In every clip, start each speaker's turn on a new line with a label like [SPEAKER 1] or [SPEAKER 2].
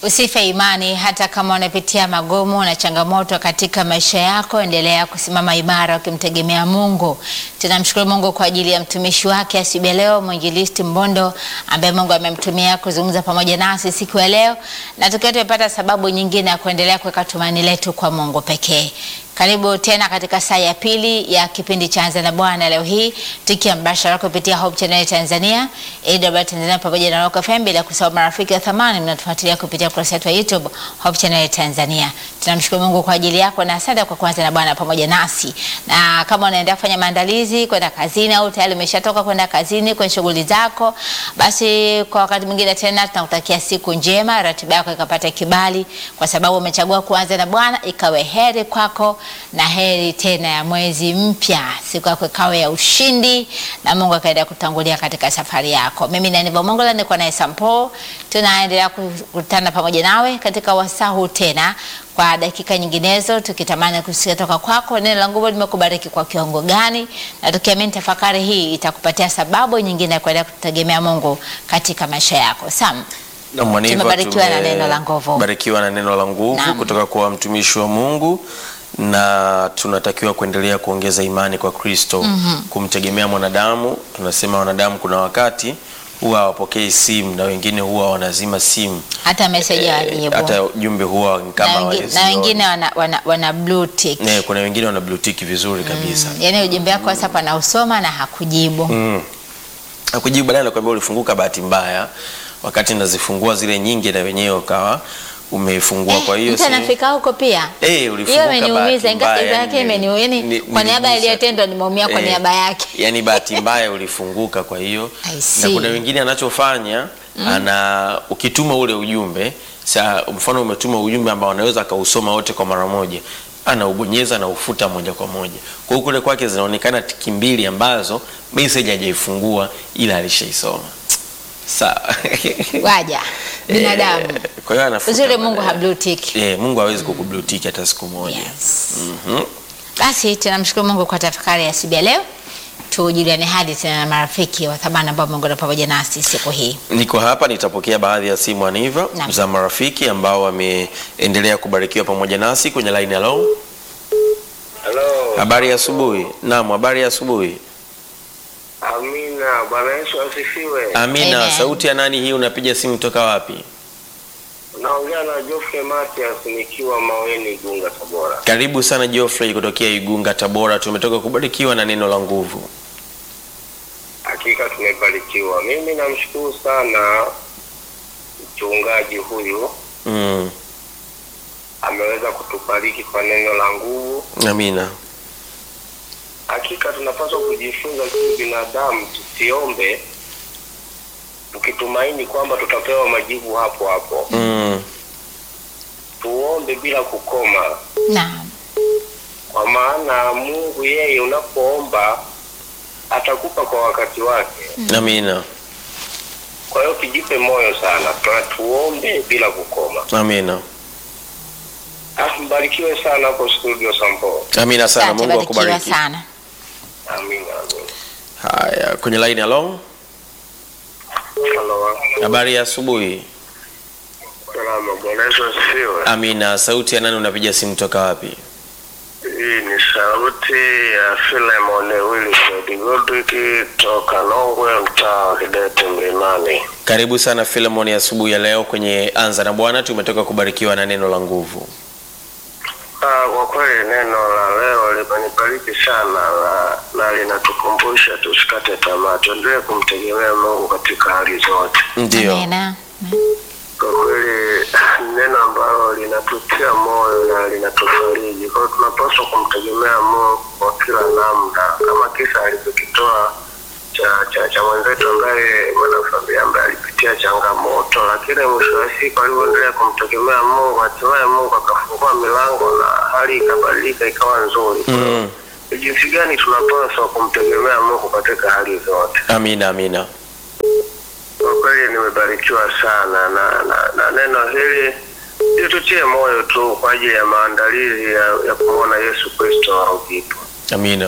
[SPEAKER 1] Usife imani hata kama unapitia magumu na changamoto katika maisha yako, endelea kusimama imara ukimtegemea Mungu. Tunamshukuru Mungu kwa ajili ya mtumishi wake asubuhi ya leo, mwinjilisti Mbondo ambaye Mungu amemtumia kuzungumza pamoja nasi siku ya leo, na tukiwa tumepata sababu nyingine ya kuendelea kuweka tumaini letu kwa Mungu pekee. Karibu tena katika saa ya pili ya kipindi cha Anza na Bwana, leo hii tukiwa mbashara kupitia Hope Channel Tanzania, AWR Tanzania pamoja na Rock FM, bila kusahau marafiki wa thamani mnatufuatilia kupitia ukurasa wetu wa YouTube Hope Channel Tanzania. Tunamshukuru Mungu kwa ajili yako na asante kwa kuanza na Bwana pamoja nasi. Na kama unaendelea kufanya maandalizi kwenda kazini au tayari umeshatoka kwenda kazini kwenye shughuli zako, basi kwa wakati mwingine tena tunakutakia siku njema, ratiba yako ikapata kibali, kwa sababu umechagua kuanza na Bwana, ikawe heri kwako na heri tena ya mwezi mpya, siku yako ikawe ya ushindi na Mungu akaendelea kutangulia katika safari yako. Mimi na Nivo Mongola niko naye Sampo, tunaendelea kukutana pamoja nawe katika wasaa huu tena kwa dakika nyinginezo, tukitamani kusikia toka kwako neno la nguvu limekubariki kwa kiwango gani, na tukiamini tafakari hii itakupatia sababu nyingine ya kuendelea kutegemea Mungu katika maisha yako. Sam,
[SPEAKER 2] Na Mwaniva,
[SPEAKER 1] Tumebarikiwa na neno la nguvu.
[SPEAKER 2] Barikiwa na neno la nguvu
[SPEAKER 1] Naam.
[SPEAKER 2] kutoka kwa mtumishi wa Mungu na tunatakiwa kuendelea kuongeza imani kwa Kristo, kumtegemea mwanadamu. Tunasema wanadamu kuna wakati huwa hawapokei simu na wengine huwa wanazima simu,
[SPEAKER 1] hata meseji
[SPEAKER 2] Eh,
[SPEAKER 1] hawajibu
[SPEAKER 2] hata ujumbe huwa ni
[SPEAKER 1] na
[SPEAKER 2] kama
[SPEAKER 1] wengi- na
[SPEAKER 2] hawazioni.
[SPEAKER 1] wengine wana, wana, wana blue tick.
[SPEAKER 2] Ne, kuna wengine wana blue tick vizuri kabisa
[SPEAKER 1] Yaani ujumbe wako WhatsApp anausoma na hakujibu.
[SPEAKER 2] Mm. Akujibu baadaye nakwambia ulifunguka bahati mbaya, wakati nazifungua zile nyingi na wenyewe ukawa umefungua. Kwa hiyo
[SPEAKER 1] mtu
[SPEAKER 2] si-
[SPEAKER 1] anafika huko pia.
[SPEAKER 2] Eh,
[SPEAKER 1] Hiyo
[SPEAKER 2] ulifunguka
[SPEAKER 1] imeniumiza,
[SPEAKER 2] bahati
[SPEAKER 1] ingawa
[SPEAKER 2] mbaya,
[SPEAKER 1] yake
[SPEAKER 2] ni-
[SPEAKER 1] imeniumiza.
[SPEAKER 2] ni-
[SPEAKER 1] Kwa niaba
[SPEAKER 2] niligusa.
[SPEAKER 1] iliyotendwa nimeumia kwa
[SPEAKER 2] Eh,
[SPEAKER 1] niaba yake.
[SPEAKER 2] Yani bahati mbaya ulifunguka. Kwa hiyo
[SPEAKER 1] I
[SPEAKER 2] na
[SPEAKER 1] see.
[SPEAKER 2] kuna wengine anachofanya ana ukituma ule ujumbe sa, mfano umetuma ujumbe ambao anaweza akausoma wote kwa mara moja, anaubonyeza na ufuta moja kwa moja. Kwa hiyo kule kwake zinaonekana tiki mbili ambazo message hajaifungua ila alishaisoma. Sawa.
[SPEAKER 1] Waja binadamu.
[SPEAKER 2] Eh, Kwa hiyo anafuta
[SPEAKER 1] Uzuri Mungu
[SPEAKER 2] baadaye.
[SPEAKER 1] ha blue tick.
[SPEAKER 2] Eh, Mungu hawezi kukublue tick hata siku moja.
[SPEAKER 1] Yes.
[SPEAKER 2] Mhm.
[SPEAKER 1] Basi tunamshukuru Mungu kwa tafakari ya asubuhi ya leo. Tujuliane hadi tena na marafiki wa thamani ambao Mungu na pamoja nasi siku hii.
[SPEAKER 2] Niko hapa nitapokea baadhi ya simu aniva
[SPEAKER 1] Naam.
[SPEAKER 2] za marafiki ambao wameendelea kubarikiwa pamoja nasi kwenye line. Hello,
[SPEAKER 3] Halo.
[SPEAKER 2] habari ya asubuhi. Naam, habari ya asubuhi.
[SPEAKER 3] Amina. Bwana Yesu asifiwe.
[SPEAKER 2] Amina.
[SPEAKER 1] Amen.
[SPEAKER 2] Sauti ya nani hii? Unapiga simu toka wapi?
[SPEAKER 3] Naongea na Geoffrey Matias nikiwa Maweni Igunga Tabora.
[SPEAKER 2] Karibu sana Geoffrey kutokea Igunga, Tabora. Tumetoka kubarikiwa na neno la nguvu.
[SPEAKER 3] Hakika tumebarikiwa. Mimi namshukuru sana mchungaji huyu
[SPEAKER 2] Mm.
[SPEAKER 3] ameweza kutubariki kwa neno la nguvu.
[SPEAKER 2] Amina.
[SPEAKER 3] Hakika tunapaswa kujifunza sisi binadamu tusiombe tukitumaini kwamba tutapewa majibu hapo hapo.
[SPEAKER 2] Mm.
[SPEAKER 3] Tuombe bila kukoma.
[SPEAKER 1] Naam.
[SPEAKER 3] kwa maana Mungu yeye unapoomba atakupa kwa wakati wake.
[SPEAKER 2] Amina.
[SPEAKER 3] Kwa hiyo kijipe moyo sana, tuna tuombe bila kukoma.
[SPEAKER 2] Amina.
[SPEAKER 3] Ah, mbarikiwe sana hapo studio Sampo.
[SPEAKER 2] Amina sana.
[SPEAKER 1] Asante,
[SPEAKER 2] Mungu
[SPEAKER 1] barikiwa
[SPEAKER 2] akubariki.
[SPEAKER 1] sana.
[SPEAKER 3] Amina, amina.
[SPEAKER 2] Haya, kwenye line. Hello,
[SPEAKER 3] Halo,
[SPEAKER 2] habari ya asubuhi.
[SPEAKER 3] salama. Bwana Yesu asifiwe.
[SPEAKER 2] Amina. Sauti ya nani? Unapiga simu toka wapi?
[SPEAKER 3] Hii ni sauti ya Philemon Wilfred Godwick toka Nongwe, mtaa wa Kidete Mlimani.
[SPEAKER 2] Karibu sana Philemon asubuhi ya leo kwenye Anza na Bwana. Tumetoka kubarikiwa na neno la nguvu.
[SPEAKER 3] Ah, kwa kweli neno la leo limenibariki sana na, na linatukumbusha tusikate tamaa, tuendelee kumtegemea Mungu katika hali zote.
[SPEAKER 2] Ndio.
[SPEAKER 1] Amina.
[SPEAKER 3] Kwa kweli ni neno ambalo linatutia moyo na linatufariji. Kwa hiyo tunapaswa kumtegemea Mungu kwa kila namna, kama kisa alivyokitoa cha cha, cha mwenzetu ambaye mwanafamilia ambaye alipitia changamoto, lakini mwisho wa siku alivyoendelea kumtegemea Mungu, hatimaye Mungu akafungua milango na hali ikabadilika ikawa nzuri. Kwa hiyo,
[SPEAKER 2] Mm.
[SPEAKER 3] ni jinsi gani tunapaswa kumtegemea Mungu katika hali zote?
[SPEAKER 2] Amina, amina.
[SPEAKER 3] Kwa kweli nimebarikiwa sana na, na, na neno hili litutie moyo tu kwa ajili ya maandalizi ya, ya kumwona Yesu Kristo arudipo.
[SPEAKER 2] Amina.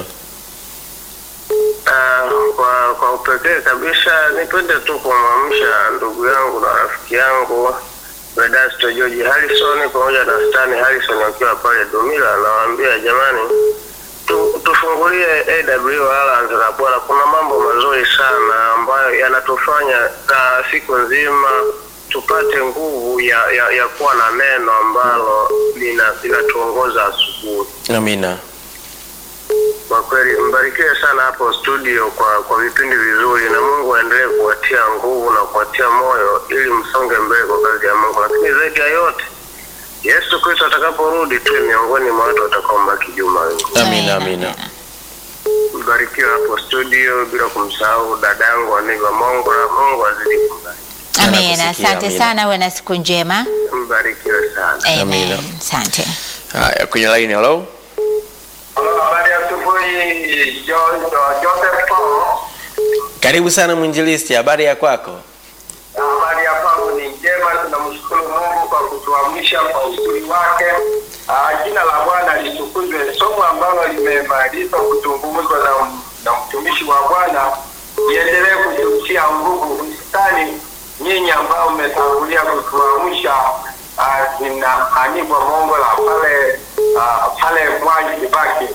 [SPEAKER 3] Ah, kwa kwa upekee kabisa nipende tu kumwamsha ndugu yangu na rafiki yangu Vedasto George Harrison pamoja na Stani Harrison wakiwa pale Dumila, nawaambia jamani, tu, tufungulie AW Alliance na Bwana, kuna mambo mazuri sana ambayo yanatufanya na siku nzima tupate nguvu ya, ya, ya kuwa na neno ambalo lina- linatuongoza asubuhi.
[SPEAKER 2] Amina.
[SPEAKER 3] Kwa kweli mbarikiwe sana hapo studio kwa kwa vipindi vizuri, na Mungu aendelee kuwatia nguvu na kuwatia moyo ili msonge mbele kwa kazi ya Mungu. Lakini zaidi ya yote, Yesu Kristo atakaporudi, tuwe miongoni mwa watu watakaombaki juma wingu.
[SPEAKER 2] Amina, amina.
[SPEAKER 3] Mbarikiwe hapo studio, bila kumsahau dada yangu Aniva Mongo, na Mungu azidi kumbariki.
[SPEAKER 1] Amina.
[SPEAKER 2] Anakusikia,
[SPEAKER 1] Asante
[SPEAKER 2] amina.
[SPEAKER 1] sana, uwe na siku njema.
[SPEAKER 3] Mbarikiwe sana.
[SPEAKER 2] Amina.
[SPEAKER 1] Amen. Asante.
[SPEAKER 2] Haya, kwenye line hello.
[SPEAKER 3] Halo, habari ya asubuhi John Joseph Paul.
[SPEAKER 2] Karibu sana mwinjilisti, habari ya kwako?
[SPEAKER 3] Habari ya kwangu ni njema, tunamshukuru Mungu kwa kutuamsha kwa uzuri wake. Ah, Jina la Bwana litukuzwe. Somo ambalo limemalizwa kuzungumzwa na, na mtumishi wa Bwana liendelee kututia nguvu, hususani nyinyi ambao mmetangulia kutuamsha ah, na Anibwa Mongo la pale ah, pale Mwai Kibaki.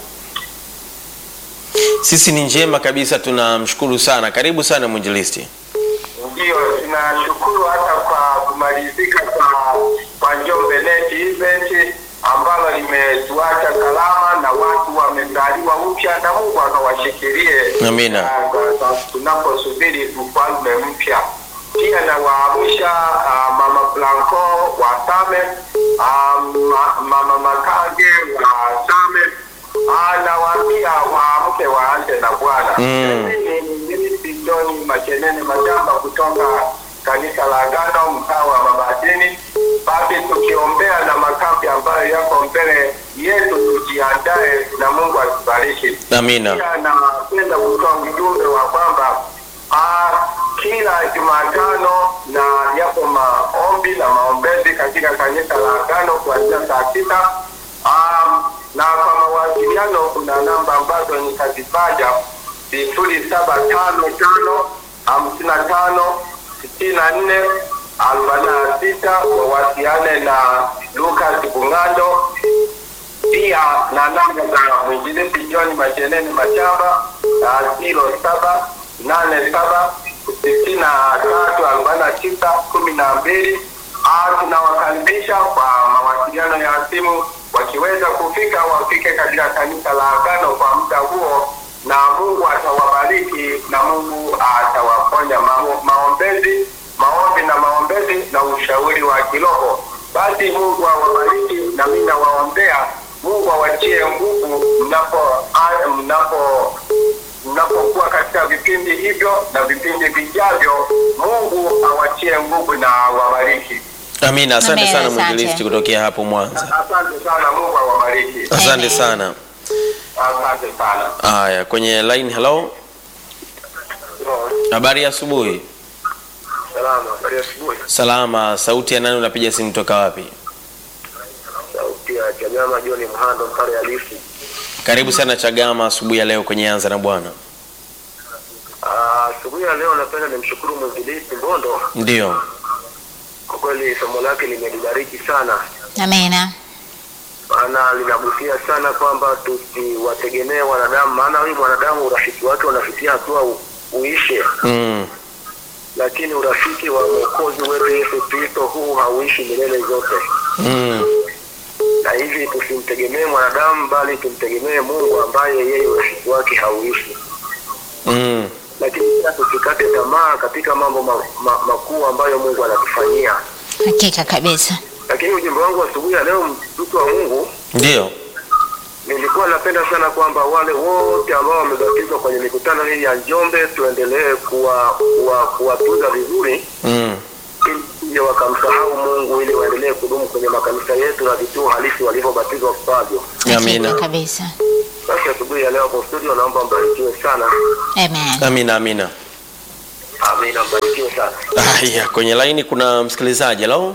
[SPEAKER 2] Sisi ni njema kabisa, tunamshukuru sana. Karibu sana mwinjilisti.
[SPEAKER 3] Ndio, tunashukuru hata kwa kumalizika kwa kwa Njombe Net event ambalo limetuacha salama na watu wamezaliwa upya na Mungu akawashikilie
[SPEAKER 2] Amina.
[SPEAKER 3] ah, kwa- kwa- tunaposubiri ufalme mpya. Pia nawaamsha ah, mama Blanco wa Same, ah, ma, mama Makage wa Same, ah, nawaambia waamke waanze na Bwana.
[SPEAKER 2] Mm.
[SPEAKER 3] Mimi ni Mimi John Machenene Majamba kutoka kanisa la Agano mtaa wa Mabatini. Basi tukiombea na makambi ambayo yako mbele yetu, tujiandae na Mungu atubariki.
[SPEAKER 2] Amina.
[SPEAKER 3] Pia napenda kutoa ujumbe wa kwamba ah, kila Jumatano na yapo maombi na maombezi katika kanisa la Agano kuanzia saa sita Ah, na kwa mawasiliano kuna namba ambazo nitazitaja sifuri saba tano tano hamsini na tano sitini na nne arobaini na sita wawasiliane na Lucas Bungando pia na namba za mwinjilisti John Macheneni Machamba ziro saba nane saba sitini na tatu arobaini na tisa kumi na mbili. Ah, Tunawakaribisha kwa mawasiliano ya simu, wakiweza kufika wafike katika kanisa la Agano kwa muda huo, na Mungu atawabariki na Mungu atawaponya mao- maombezi, maombi na maombezi na ushauri wa kiroho. Basi Mungu awabariki na mimi nawaombea Mungu awatie nguvu mnapo a- mnapo mnapokuwa katika vipindi hivyo na vipindi vijavyo. Mungu awatie nguvu na awabariki.
[SPEAKER 2] Amina. Asante
[SPEAKER 1] Amina,
[SPEAKER 2] sana
[SPEAKER 1] asante.
[SPEAKER 2] mwinjilisti kutokea hapo Mwanza.
[SPEAKER 3] Asante sana, Mungu awabariki.
[SPEAKER 2] Asante
[SPEAKER 1] Amen.
[SPEAKER 2] sana.
[SPEAKER 3] Asante sana.
[SPEAKER 2] Haya, kwenye line hello. Habari ya asubuhi.
[SPEAKER 3] Salama, habari ya asubuhi.
[SPEAKER 2] Salama. Sauti ya nani? Unapiga simu toka wapi?
[SPEAKER 3] Sauti ya Chagama John Mhando Mpale Halisi.
[SPEAKER 2] Karibu sana Chagama asubuhi ya leo kwenye Anza na Bwana.
[SPEAKER 3] Ah, Asubuhi ya leo napenda nimshukuru mwinjilisti Mbondo,
[SPEAKER 2] Ndio.
[SPEAKER 3] kwa kweli somo lake limenibariki sana
[SPEAKER 1] Amina.
[SPEAKER 3] maana linagusia sana kwamba tusiwategemee wanadamu, maana huyu mwanadamu urafiki wake unafikia hatua u- uishe,
[SPEAKER 2] Mm.
[SPEAKER 3] lakini urafiki wa mwokozi wetu Yesu Kristo huu hauishi milele zote,
[SPEAKER 2] Mm.
[SPEAKER 3] na hivi tusimtegemee mwanadamu, bali tumtegemee Mungu ambaye yeye urafiki wake hauishi.
[SPEAKER 2] Mm.
[SPEAKER 3] Lakini pia tusikate tamaa katika mambo ma, ma, makuu ambayo Mungu anatufanyia.
[SPEAKER 1] Hakika kabisa.
[SPEAKER 3] Lakini ujumbe wangu wa asubuhi ya leo, mtu wa Mungu,
[SPEAKER 2] Ndio.
[SPEAKER 3] nilikuwa napenda sana kwamba wale wote ambao wamebatizwa kwenye mikutano hii ya Njombe tuendelee kuwa kuwa- kuwatunza vizuri
[SPEAKER 2] Mm.
[SPEAKER 3] ili sije wakamsahau Mungu ili waendelee kudumu kwenye makanisa yetu na vituo halisi walivyobatizwa kwavyo.
[SPEAKER 2] Amina.
[SPEAKER 1] Hakika kabisa.
[SPEAKER 3] Basi asubuhi ya leo hapo studio, naomba mbarikiwe sana.
[SPEAKER 1] Amen.
[SPEAKER 2] Amina, amina.
[SPEAKER 3] Amina, mbarikiwe sana.
[SPEAKER 2] Haya, kwenye laini kuna msikilizaji. Hello.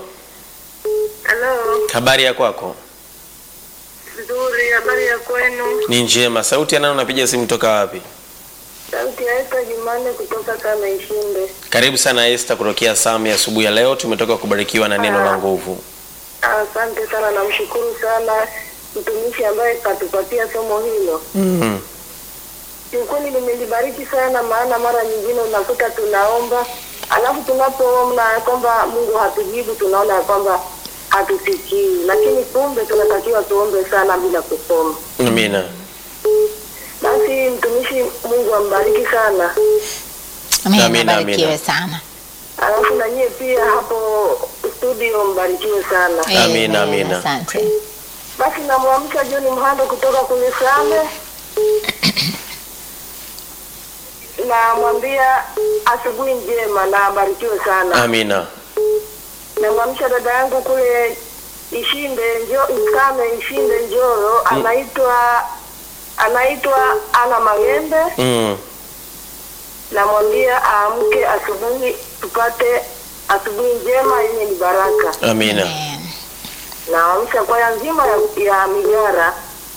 [SPEAKER 4] Halo,
[SPEAKER 2] Habari ya kwako?
[SPEAKER 4] nzuri. Habari ya kwenu?
[SPEAKER 2] Ni njema. Sauti ya nani? Unapiga simu toka wapi?
[SPEAKER 4] Sauti ya Esta Jumanne kutoka Kama Ishinde.
[SPEAKER 2] Karibu sana Esther kutokea Sami asubuhi ya leo. Tumetoka kubarikiwa na neno la nguvu.
[SPEAKER 4] Asante sana, namshukuru sana mtumishi ambaye katupatia somo hilo.
[SPEAKER 2] Mm.
[SPEAKER 4] Kiukweli limelibariki sana, maana mara nyingine unakuta tunaomba alafu tunapoomba ya kwamba Mungu hatujibu, tunaona ya kwamba hatusikii, lakini kumbe tunatakiwa tuombe sana bila kukoma.
[SPEAKER 2] Amina.
[SPEAKER 4] Basi mtumishi, Mungu ambariki sana.
[SPEAKER 1] Amina,
[SPEAKER 2] Amina,
[SPEAKER 1] barikiwe
[SPEAKER 2] amina.
[SPEAKER 1] sana.
[SPEAKER 4] Alafu na nyie pia hapo studio mbarikiwe sana.
[SPEAKER 2] Amina,
[SPEAKER 1] Amen,
[SPEAKER 2] amina.
[SPEAKER 1] Asante.
[SPEAKER 4] Basi namwamsha John Mhando kutoka kwenye Same, namwambia asubuhi njema na abarikiwe sana.
[SPEAKER 2] Amina.
[SPEAKER 4] Namwamsha dada yangu kule Ishinde njo Same Ishinde Njoro, anaitwa anaitwa Ana Magembe.
[SPEAKER 2] Mm.
[SPEAKER 4] Namwambia aamke asubuhi tupate asubuhi njema yenye ni baraka.
[SPEAKER 2] Amina.
[SPEAKER 1] Amen.
[SPEAKER 4] naamsha kwaya nzima ya, ya Migara,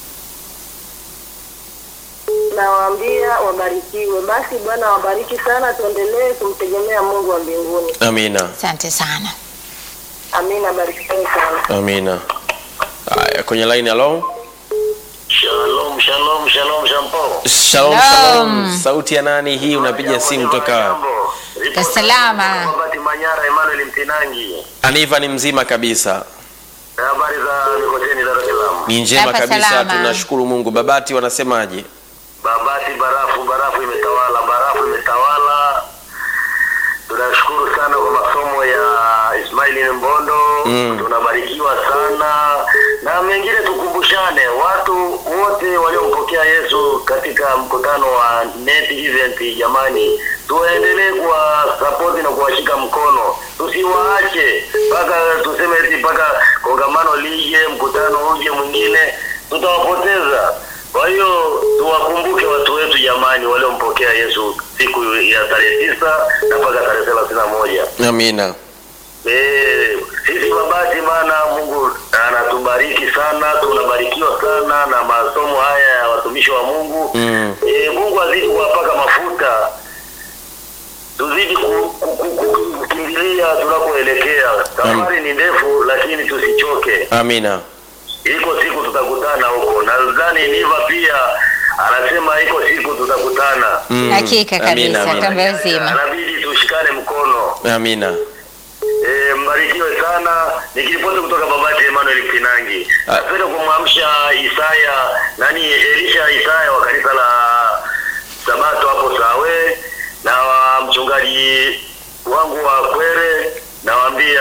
[SPEAKER 4] nawaambia wabarikiwe. Basi Bwana wabariki sana, tuendelee kumtegemea Mungu wa mbinguni.
[SPEAKER 2] Amina.
[SPEAKER 1] Asante sana.
[SPEAKER 4] Amina, barikeni sana.
[SPEAKER 2] Amina. Haya, kwenye line hello.
[SPEAKER 3] Shalom, shalom, shalom, shampo.
[SPEAKER 2] Shalom,
[SPEAKER 1] Shalom.
[SPEAKER 2] shalom. Sauti ya nani hii? Unapiga simu toka wapi?
[SPEAKER 1] Kwa salama.
[SPEAKER 3] Babati Manyara, Emmanuel Mtinangi.
[SPEAKER 2] Aniva ni mzima kabisa.
[SPEAKER 3] Habari za Mikoteni, Dar es Salaam.
[SPEAKER 2] Ni njema
[SPEAKER 1] Hapa
[SPEAKER 2] kabisa,
[SPEAKER 1] salama.
[SPEAKER 2] tunashukuru Mungu. Babati wanasemaje?
[SPEAKER 3] Babati, barafu, barafu imetawala, barafu imetawala. Tunashukuru sana kwa masomo ya Ismaili Mbondo.
[SPEAKER 2] Mm.
[SPEAKER 3] Tunabarikiwa sana na mengine, tukumbushane watu wote waliompokea Yesu katika mkutano wa net event. Jamani, tuendelee kuwa support na kuwashika mkono, tusiwaache mpaka tuseme eti mpaka kongamano lije, mkutano uje mwingine, tutawapoteza. Kwa hiyo tuwakumbuke watu wetu jamani, waliompokea Yesu siku ya tarehe tisa na mpaka tarehe thelathini na moja.
[SPEAKER 2] Amina.
[SPEAKER 3] Eh, sisi Babati, maana Mungu anatubariki sana, tunabarikiwa sana na masomo haya ya watumishi wa Mungu.
[SPEAKER 2] Mm.
[SPEAKER 3] Eh, Mungu azidi kuwapaka mafuta, tuzidi ku- ku- ku- ku- kukimbilia tunakoelekea. Safari ni ndefu, lakini tusichoke.
[SPEAKER 2] Amina.
[SPEAKER 3] Iko siku tutakutana huko. Nadhani Niva pia anasema iko siku tutakutana.
[SPEAKER 2] Mm.
[SPEAKER 1] Hakika
[SPEAKER 2] Amina,
[SPEAKER 1] kabisa,
[SPEAKER 2] amina.
[SPEAKER 1] kambe nzima.
[SPEAKER 3] Anabidi tushikane mkono.
[SPEAKER 2] Amina.
[SPEAKER 3] E, mbarikiwe sana. Nikiripoti kutoka Babati, Emmanuel Kinangi.
[SPEAKER 2] Ah.
[SPEAKER 3] Napenda kumwamsha Isaya nani, Elisha Isaya wa kanisa la Sabato hapo Sawe, na wa mchungaji wangu wa Kwere, nawaambia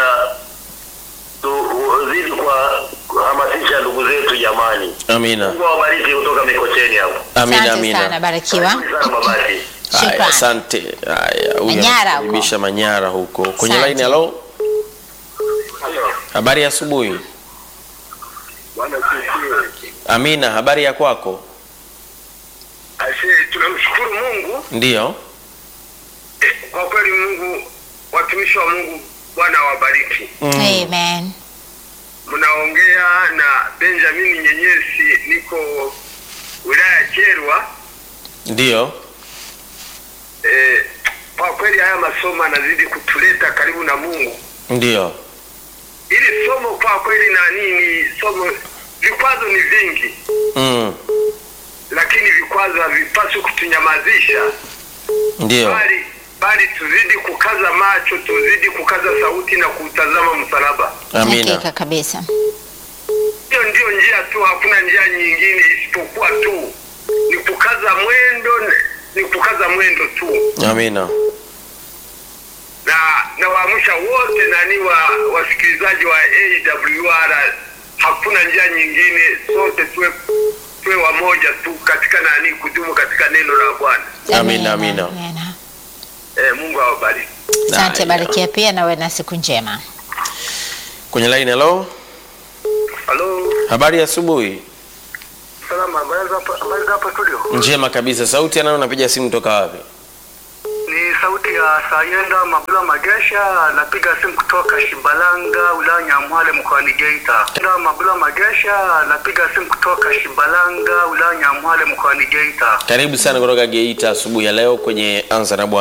[SPEAKER 3] tuzidi kwa kuhamasisha ndugu zetu jamani.
[SPEAKER 2] Amina.
[SPEAKER 3] Mungu awabariki kutoka Mikocheni hapo.
[SPEAKER 2] Amina,
[SPEAKER 1] Asante sana,
[SPEAKER 2] amina.
[SPEAKER 1] barikiwa.
[SPEAKER 3] Karibuni sana Babati.
[SPEAKER 2] Haya,
[SPEAKER 1] Shukrani.
[SPEAKER 2] asante. Haya, huyu
[SPEAKER 1] Manyara huko.
[SPEAKER 2] anakaribisha Manyara huko. Kwenye
[SPEAKER 1] Asante.
[SPEAKER 2] line hello.
[SPEAKER 3] Halo.
[SPEAKER 2] Habari ya asubuhi.
[SPEAKER 3] Bwana sifiwe.
[SPEAKER 2] Amina, habari ya kwako?
[SPEAKER 3] Ashe, tunamshukuru Mungu
[SPEAKER 2] Ndiyo.
[SPEAKER 3] eh, kwa kweli Mungu, watumishi wa Mungu, Bwana awabariki.
[SPEAKER 2] Mm.
[SPEAKER 1] Amen.
[SPEAKER 3] Mnaongea na Benjamin Nyenyesi, niko wilaya ya Kyerwa.
[SPEAKER 2] Ndiyo.
[SPEAKER 3] Eh, kwa kweli haya masomo anazidi kutuleta karibu na Mungu.
[SPEAKER 2] Ndiyo.
[SPEAKER 3] Ili somo kwa kweli na nini, somo vikwazo ni vingi,
[SPEAKER 2] Mm.
[SPEAKER 3] lakini vikwazo havipaswi kutunyamazisha,
[SPEAKER 2] Ndiyo.
[SPEAKER 3] bali bali tuzidi kukaza macho, tuzidi kukaza sauti na kutazama msalaba.
[SPEAKER 2] Amina.
[SPEAKER 1] Hakika kabisa.
[SPEAKER 3] Hiyo ndio njia tu, hakuna njia nyingine isipokuwa tu ni kukaza mwendo, ni kukaza mwendo tu.
[SPEAKER 2] Amina.
[SPEAKER 3] Na nawaamsha wote nani wa wasikilizaji wa AWR, hakuna njia nyingine, sote tuwe tuwe wamoja tu katika nani, kudumu katika neno la Bwana.
[SPEAKER 2] Amina, amina.
[SPEAKER 1] amina.
[SPEAKER 3] Eh, Mungu awabariki.
[SPEAKER 1] Asante,
[SPEAKER 2] Haya.
[SPEAKER 1] barikia pia na uwe na siku njema.
[SPEAKER 2] Kwenye line hello.
[SPEAKER 3] Halo,
[SPEAKER 2] Habari ya asubuhi.
[SPEAKER 3] salama. Habari za hapa- habari za hapa studio?
[SPEAKER 2] Njema kabisa. Sauti anayo unapiga simu toka wapi?
[SPEAKER 3] Ni sauti
[SPEAKER 5] ya Sayenda Mabula Magesha, napiga simu kutoka Shimbalanga, wilaya Nyamwale, mkoani Geita. Sayenda Mabula Magesha, napiga simu kutoka Shimbalanga, wilaya Nyamwale, mkoani Geita.
[SPEAKER 2] Karibu sana kutoka Geita asubuhi ya leo kwenye Anza na Bwana.